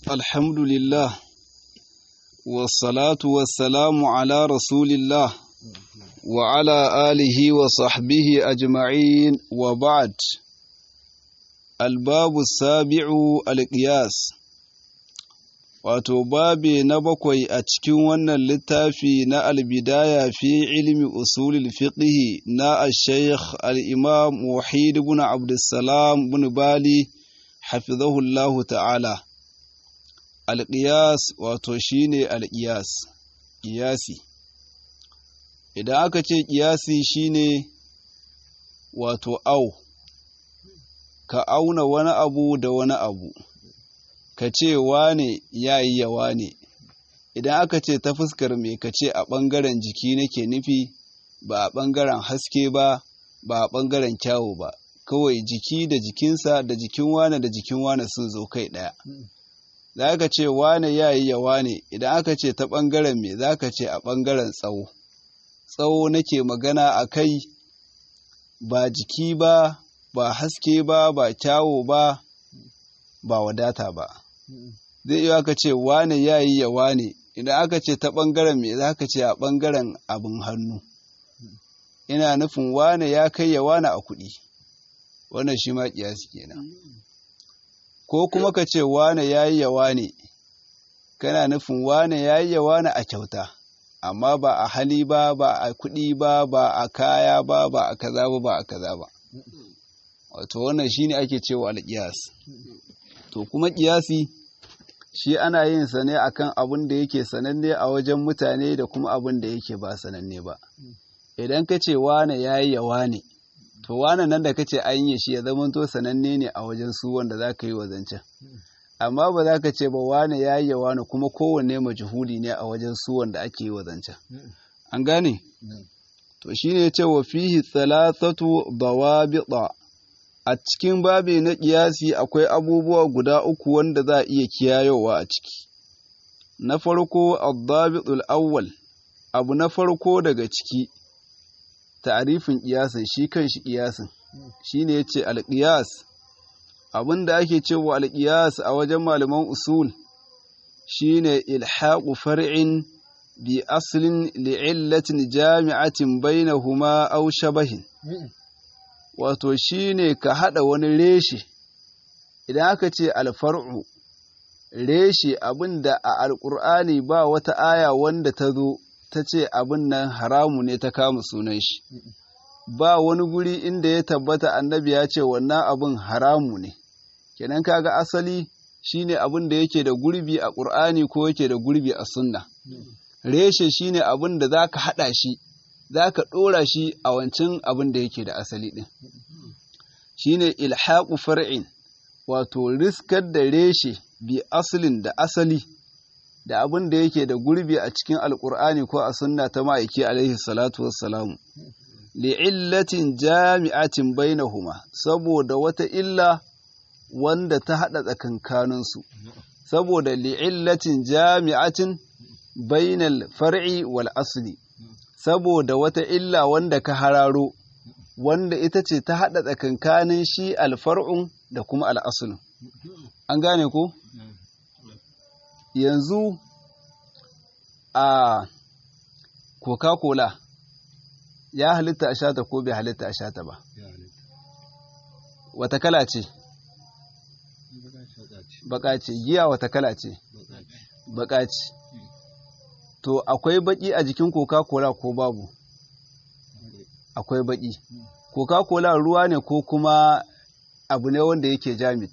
الحمد لله والصلاة والسلام على رسول الله وعلى آله وصحبه أجمعين وبعد الباب السابع القياس wato babi na bakwai a cikin wannan littafi na albidaya fi ilmi usulul fiqhi na al-shaykh al-imam wahid ibn abdussalam ibn bali hafizahullahu ta'ala al-qiyas wato shine al-qiyas qiyasi idan aka ce qiyasi shine wato au ka auna wani abu da wani abu ka ce wane ya yi yawa ne idan aka ce ta fuskar me ka ce a ɓangaren jiki nake nufi ba a ɓangaren haske ba ba a ɓangaren kyawu ba kawai jiki da jikinsa da jikin wane da jikin wane sun zo kai ɗaya za ka ce wane ya yi yawa ne idan aka ce ta ɓangaren me za ka ce a ɓangaren tsawo tsawo nake magana a kai ba jiki ba ba haske ba ba kyawu ba ba wadata ba zai iya aka ce wane ya yi ya wane idan aka ce ta ɓangaren me za ka ce a ɓangaren abin hannu ina nufin wane ya kai ya wane a kuɗi wannan shi ma ƙiyasi kenan ko kuma ka ce wane ya yi ya wane kana nufin wane ya yi ya wane a kyauta amma ba a hali ba ba a kuɗi ba ba a kaya ba ba a kaza ba ba a kaza ba wato wannan shine ake cewa alƙiyas to kuma ƙiyasi shi ana yin sa ne akan abin da yake sananne a wajen mutane da kuma abin da yake ba sananne ba idan ka ce wane ya yi yawa ne to wane nan da ka ce an yi shi ya zama to sananne ne a wajen su wanda za ka yi wa zancen amma ba za ka ce ba wane ya yi yawa ne kuma kowanne majhuli ne a wajen su wanda ake yi wa zancen an gane to shine ya ce wa fihi thalathatu dawabita a cikin babi na ƙiyasi akwai abubuwa guda uku wanda za a iya kiyayowa a ciki na farko addabitul awwal abu na farko daga ciki ta'arifin ƙiyasin shi kan shi ƙiyasin shine yace alƙiyas abin da ake cewa alƙiyas a wajen malaman usul shine ilhaqu far'in bi aslin li'illatin jami'atin bainahuma aw shabahin wato shi ne ka haɗa wani reshe idan aka ce alfar'u reshe abin da a alƙur'ani ba wata aya wanda ta zo ta ce abin nan haramu ne ta kama sunan shi ba wani guri inda ya tabbata annabi ya ce wannan abin haramu ne kenan kaga asali shine abin da yake da gurbi a ƙur'ani ko yake da gurbi a sunna reshe shine abin da za ka haɗa shi za ka ɗora shi a wancan abin da yake da asali ɗin shi ne ilhaƙu far'in wato riskar da reshe bi asalin da asali da abin da yake da gurbi a cikin alƙur'ani ko a sunna ta ma'aiki alaihi salatu wassalamu li'illatin jami'atin bainahuma saboda wata illa wanda ta haɗa tsakankaninsu saboda li'illatin jami'atin bainal far'i wal asli saboda wata illa wanda ka hararo wanda ita ce ta haɗa tsakankanin shi alfar'un da kuma al'asulun. An gane ko? Yanzu a Coca-Cola ya halitta a shata ko bai halitta a shata ba. Wata kala ce? Baka ce, giya wata kala ce? Baka ce. to akwai baki a jikin coca-cola ko babu akwai baki coca-cola ruwa ne ko kuma abu ne wanda yake jamit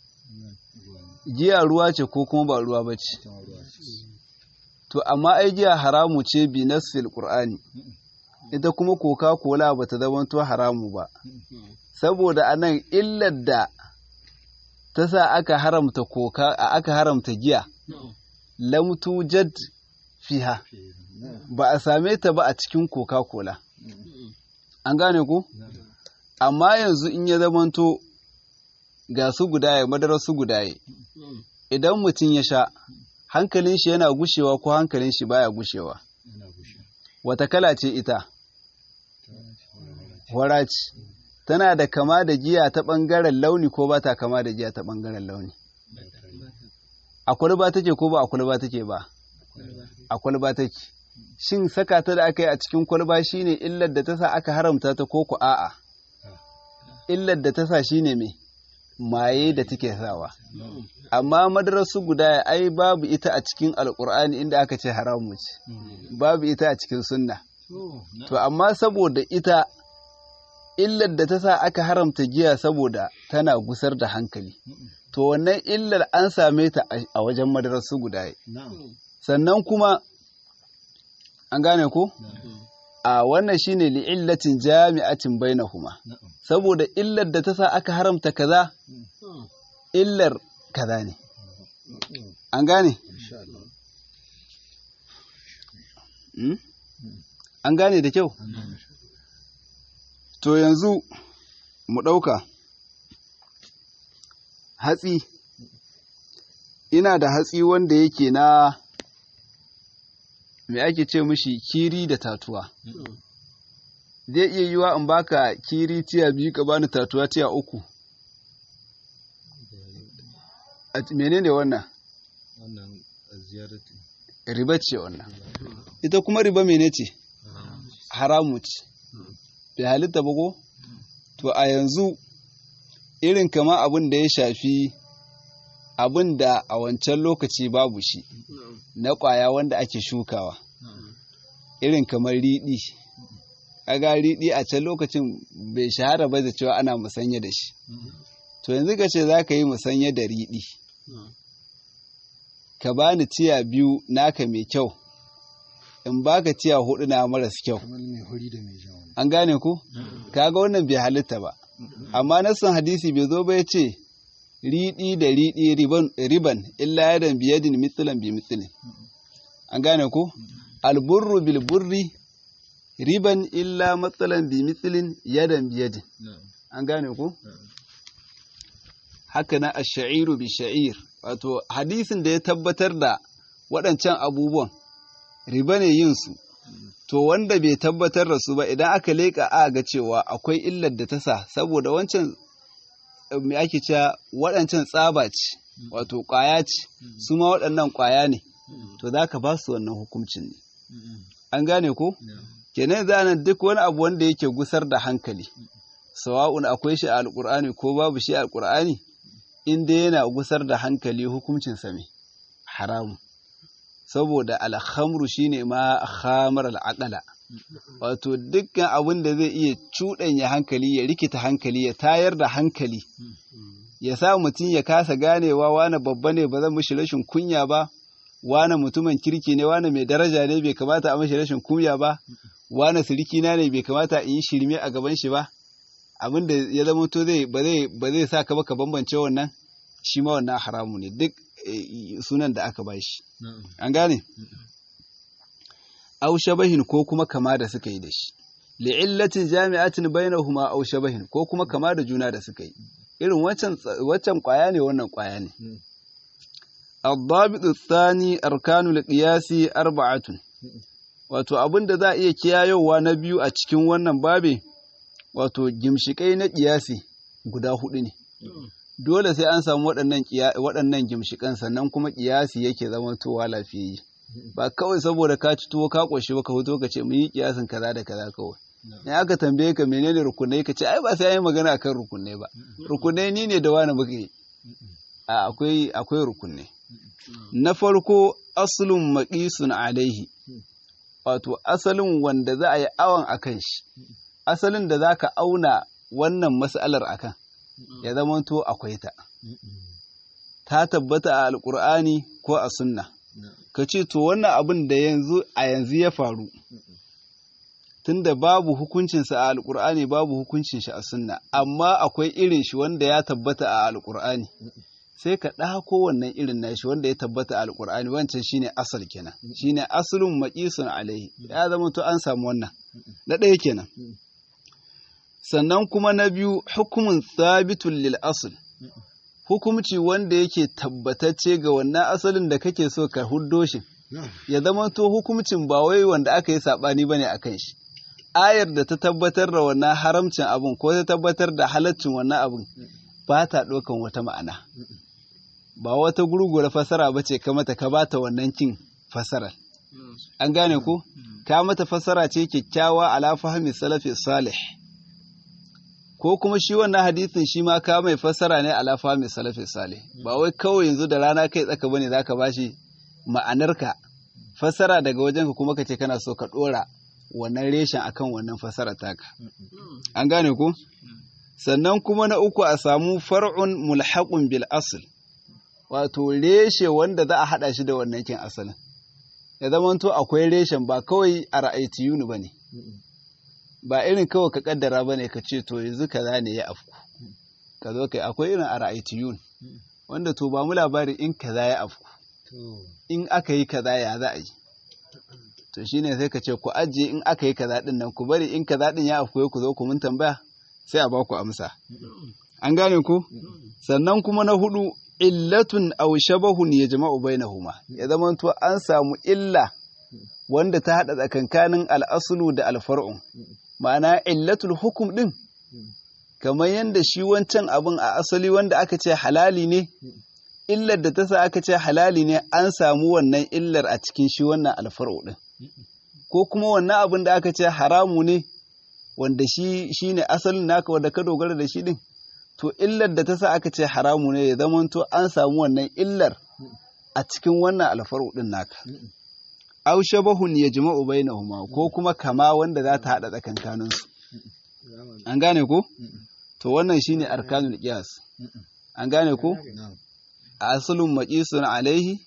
giya ruwa ce ko kuma ba ruwa ba ce to amma ai giya haramu ce bi nassil qur'ani ita kuma coca-cola ba ta zamanto haramu ba saboda anan illar da ta sa aka haramta coca aka haramta giya lam tujad fiha ba a same ta ba a cikin coca-cola an gane ku amma yanzu in ya zamanto ga su gudaye madarar su gudaye idan mutum ya sha hankalin shi yana gushewa ko hankalin shi baya gushewa wata kala ce ita waraci tana da kama da giya ta ɓangaren launi ko ba ta kama da giya ta ɓangaren launi a kwalba take ko ba a kwalba take ba a kwalba take shin saka ta da aka yi a cikin kwalba shine illar da ta sa aka haramta ta ko ku a'a illar da ta sa shine me maye da take sawa amma madarasu guda ai babu ita a cikin alkur'ani inda aka ce haramu ce babu ita a cikin sunna to amma saboda ita illar da ta sa aka haramta giya saboda tana gusar da hankali to wannan illar an same ta a wajen madarasu guda sannan kuma an gane ko a wannan shine li'illatin jami'atin bainahuma saboda illar da ta sa aka haramta kaza illar kaza ne an gane an gane da kyau to yanzu mu ɗauka hatsi ina da hatsi wanda yake na me ake ce mishi kiri da tatuwa zai iya yiwa in baka kiri tiya biyu ka bani tatuwa tiya uku a menene wannan wannan ziyarati riba ce wannan ita kuma riba mene ce haramu ce bai halitta ba ko to a yanzu irin kama abin da ya shafi abin da a wancan lokaci babu shi na ƙwaya wanda ake shukawa irin kamar riɗi kaga riɗi a can lokacin bai shahara ba da cewa ana musanya da shi to yanzu ka ce za ka yi musanya da riɗi ka bani tiya biyu naka mai kyau in baka tiya hudu na maras kyau an gane ku kaga wannan bai halitta ba amma nassan hadisi bai zo ba ya ce riɗi da riɗi riban illa yadan biyadin mitsulan bi mitsulin an gane ku alburru bil burri riban illa matsalan bi mitsulin yadan biyadin an gane ku haka na ash-sha'iru bi sha'ir wato hadisin da ya tabbatar da waɗancan abubuwan riba ne yin su to wanda bai tabbatar da su ba idan aka leƙa a ga cewa akwai illar da ta sa saboda wancan me ake cewa waɗancan tsaba ce wato ƙwaya ce su ma waɗannan ƙwaya ne to za ka ba su wannan hukuncin ne an gane ko kenan zanen duk wani abu wanda yake gusar da hankali sawa'un akwai shi a alƙur'ani ko babu shi a alƙur'ani in dai yana gusar da hankali hukuncin sa me haramu saboda alhamru shine ma khamar al'aqala wato dukkan abin da zai iya cuɗanya hankali ya rikita hankali ya tayar da hankali ya sa mutum ya kasa ganewa wane babba ne ba zan mishi rashin kunya ba wane mutumin kirki ne wane mai daraja ne bai kamata a mishi rashin kunya ba wane sirikina ne bai kamata in yi shirme a gaban shi ba abin da ya zama to zai ba zai ba zai sa ka ba ka bambance wannan shi ma wannan haramu ne duk sunan da aka bashi an gane aw shabahin ko kuma kama da suka yi da shi li'illatin jami'atin bainahuma aw shabahin ko kuma kama da juna da suka yi irin wancan waccan kwaya ne wannan kwaya ne الضابط الثاني أركان القياس أربعة wato abin da za a iya kiyayowa na biyu a cikin wannan babe wato gimshikai na ƙiyasi guda hudu ne dole sai an samu waɗannan gimshikan sannan kuma ƙiyasi yake zama towa lafiyayye ba kawai saboda ka ci tuwo ka ƙoshi ba ka fito ka ce mun yi ƙiyasin kaza da kaza kawai in aka tambaye ka menene rukunai ka ce ai ba sai an yi magana akan rukunai ba rukunai ni ne da wani muka yi a akwai akwai rukunai na farko aslun maqisun alaihi wato asalin wanda za a yi awon akan shi asalin da za ka auna wannan mas'alar akan ya zamanto akwai ta ta tabbata a alkur'ani ko a sunna ka ce to wannan abin da yanzu a yanzu ya faru tunda babu hukuncinsa a alkur'ani babu hukuncin shi a sunna amma akwai irin shi wanda ya tabbata a alkur'ani sai ka ɗako wannan irin nashi wanda ya tabbata a alkur'ani wancan shine asal kenan shine aslun maqisun alaihi ya zama to an samu wannan na ɗaya kenan sannan kuma na biyu hukumun thabitun lil asl hukumci wanda yake tabbatacce ga wannan asalin da kake so ka huddo shi ya zama to hukumcin ba wai wanda aka yi saɓani bane akan shi ayar da ta tabbatar da wannan haramcin abun ko ta tabbatar da halaccin wannan abun ba ta ɗaukan wata ma'ana ba wata gurgura fasara ba ce ka mata ka bata wannan kin fasarar an gane ko ka mata fasara ce kyakkyawa ala fahmi salafi salih ko kuma shi wannan hadisin shi ma ka mai fasara ne ala fahmi salafi salih ba wai kawai yanzu da rana kai tsaka bane zaka bashi ma'anarka fasara daga wajenka kuma kace kana so ka dora wannan reshen akan wannan fasara taka an gane ko sannan kuma na uku a samu far'un mulhaqun bil asl wato reshe wanda za a hada shi da wannan kin asalin ya zama to akwai reshen ba kawai a ra'aytiyuni bane ba irin kawai ka kaddara bane ka ce to yanzu kaza ne ya afku ka zo kai akwai irin a ra'aytiyun wanda to ba mu labari in kaza ya afku in aka yi kaza ya za a yi to shine sai ka ce ku ajiye in aka yi kaza din nan ku bari in kaza din ya afku ku zo ku mun tambaya sai a ba ku amsa an gane ku sannan kuma na hudu illatun aw shabahun yajma'u bainahuma ya zama to an samu illa wanda ta hada tsakankanin al'aslu da alfar'un ma'ana illatul hukum din kamar yadda shi wancan abin a asali wanda aka ce halali ne illar da ta sa aka ce halali ne an samu wannan illar a cikin shi wannan alfar'u din ko kuma wannan abin da aka ce haramu ne wanda shi shine asalin naka wanda ka dogara da shi din to illar da ta sa aka ce haramu ne ya zama to an samu wannan illar a cikin wannan alfaru din naka aw shabahun yajma'u bainahuma ko kuma kama wanda za ta hada tsakankanin su an gane ko to wannan shine arkanul qiyas an gane ko aslun maqisun alaihi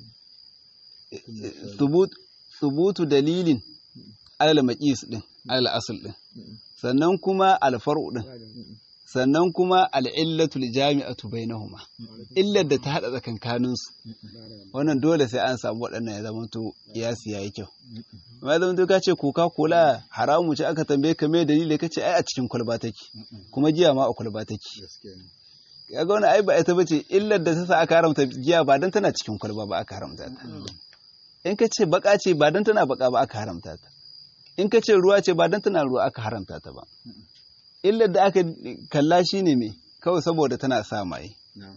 thubut thubutu dalilin alal maqis din alal asl din sannan kuma alfar'u din sannan kuma al'illatul jami'atu bainahuma illar da ta haɗa tsakankaninsu wannan dole sai an samu waɗannan ya zama to kiyasi yayi kyau amma zama to ka ce coca cola haramu ce aka tambaye ka mai dalili ka ce ai a cikin kwalba take kuma giya ma a kwalba take kaga wannan ai ba ita bace illar da ta sa aka haramta giya ba dan tana cikin kwalba ba aka haramta ta in ka ce baka ce ba dan tana baka ba aka haramta ta in ka ce ruwa ce ba dan tana ruwa aka haramta ta ba illar da aka kalla shi ne mai kawai saboda tana sa maye.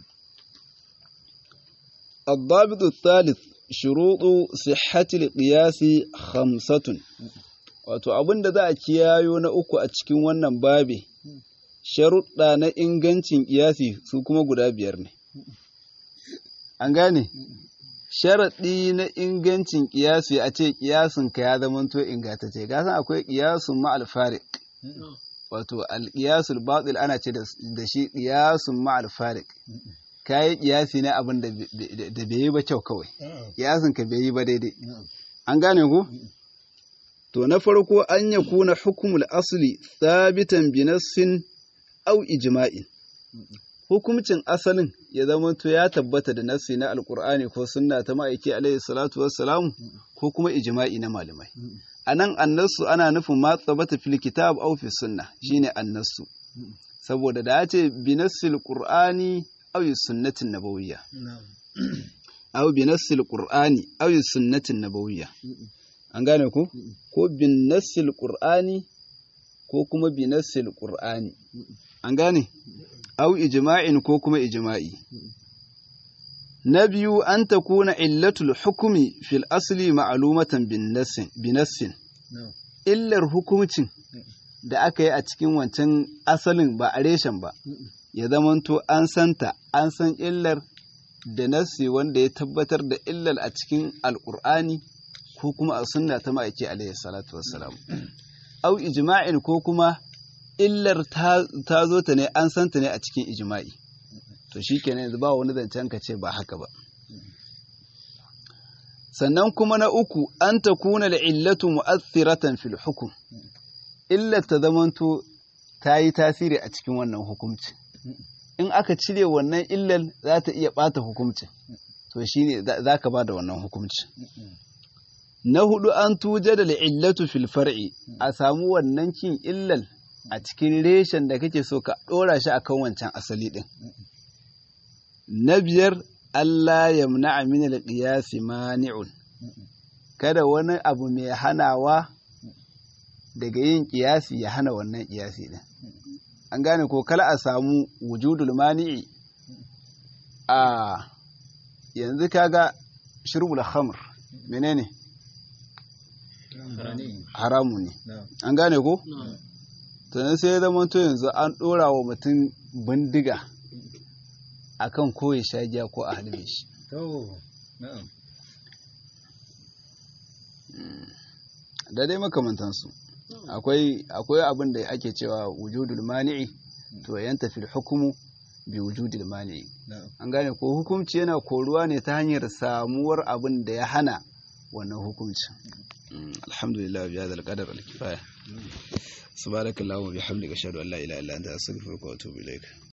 الضابط الثالث شروط صحة القياس خمسة wato abin da za a kiyayo na uku a cikin wannan babi sharuɗa na ingancin ƙiyasi su kuma guda biyar ne an gane sharaɗi na ingancin ƙiyasi a ce ƙiyasinka ya zamanto ingantacce gasan akwai ƙiyasun ma'al farik wato alƙiyasul batil ana ce da shi ƙiyasun ma'al farik kayi ƙiyasi na abin da bai yi ba kyau kawai ƙiyasin ka bai yi ba daidai an gane ku to na farko an ya kuna hukumul asli thabitan bi nassin aw ijma'in hukumcin asalin ya zama to ya tabbata da nassi na alqur'ani ko sunna ta ma'aiki alaihi salatu wassalamu ko kuma ijma'i na malamai a nan annasu ana nufin ma tsabata fil kitab aw fi sunna shine annasu saboda da ya ce bi nassil qur'ani aw sunnatin nabawiyya aw bi nassil qur'ani aw sunnatin nabawiyya an gane ko ko bin nassil qur'ani ko kuma bi nassil qur'ani an gane aw ijma'in ko kuma ijma'i na biyu an ta kuna illatul hukumi fil asli ma'alumatan binassin illar hukumcin da aka yi a cikin wancan asalin ba a reshen ba ya zamanto an santa an san illar da nassi wanda ya tabbatar da illar a cikin alkur'ani ko kuma a sunna ta ma'aiki alaihi salatu wassalam au ijma'in ko kuma illar ta zo ta ne an santa ne a cikin ijma'i to shi kenan yanzu ba wani zancen ka ce ba haka ba sannan kuma na uku an ta kuna da illatu mu'athiratan fil hukum illar ta zamanto ta yi tasiri a cikin wannan hukumci in aka cire wannan illar za ta iya ɓata hukumci to shi ne za ka ba da wannan hukumci na hudu an tuje da illatu fil far'i a samu wannan kin illar a cikin reshen da kake so ka ɗora shi akan wancan asali ɗin na biyar Allah ya muna min alƙiyasi mani'un kada wani abu mai hanawa daga yin ƙiyasi ya hana wannan ƙiyasi ɗin an gane ko kala a samu wujudul mani'i a yanzu kaga shirbul khamr menene haramu ne an gane ko to sai ya zama to yanzu an dora wa mutum bindiga akan ko ya sha giya ko a halbe shi da dai makamantansu akwai akwai abin da ake cewa wujudul mani'i to yanta fil hukumu bi wujudil mani'i an gane ko hukunci yana koruwa ne ta hanyar samuwar abin da ya hana wannan hukuncin alhamdulillah bi hadal qadar al kifaya subhanakallahumma bihamdika ashhadu an la ilaha illa anta astaghfiruka wa atubu ilaik